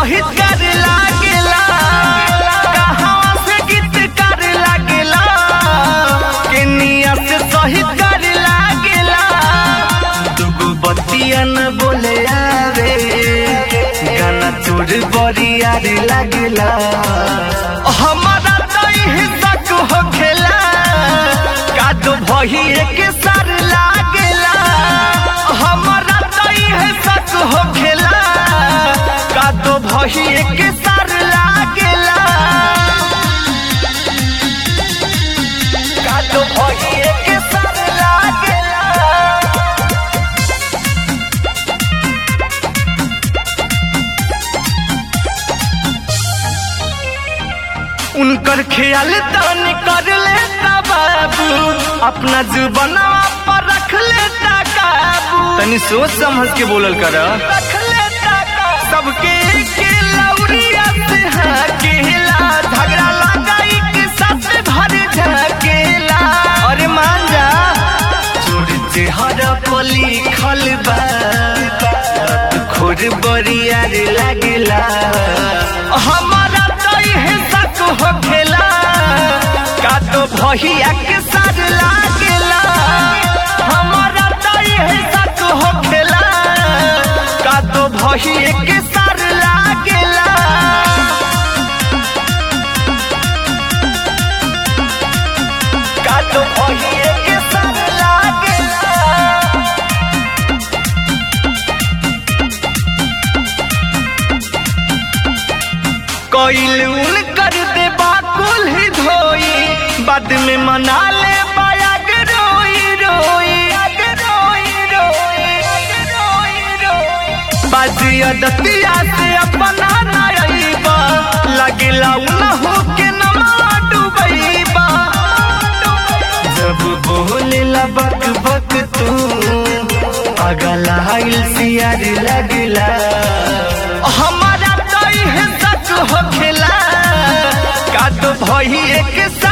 शहीद कर लागेला कहाँ से गीत कर लागेला केनिया से शहीद कर लागेला दुगो बतिया न बोले आवे गाना चोर बरियार लागेला हमारा तो हिस्सा हो खेला कादो भही एक सार लागेला हमारा तो हिस्सा हो खेला कादो भही एक सार लागेला कादो भही एक सार लागेला उनकर ख्याल तन कर लेता बाबू अपना जुबनवा पर रख लेता काबू तनी सोच समझ के बोलल कर रख लेता काबू सबके के लौरिया से हकेला झगड़ा लगाई के साथ भर झकेला अरे मान जा चोर चेहरा पर लिखल बा रात खोर बरियार लागेला हमारा तो इहे शक हो खेला का तो भहिया के साथ लागेला हमारा तो इहे शक हो खेला का तो भहिया के साथ लागेला का तो भहिया के साथ लागेला कोइल उन कर दे बाकुल ही धोई बाद में मना ले बायाग रोई रोई रोई रोई रोई रोई बाजिया दतिया से अपना नाइबा लगला उनहु के नमा डुबईबा जब बोले बक बक तू अगला हाइल सियार लगला हमारा तो इहे सच हो खेला का तो भई एक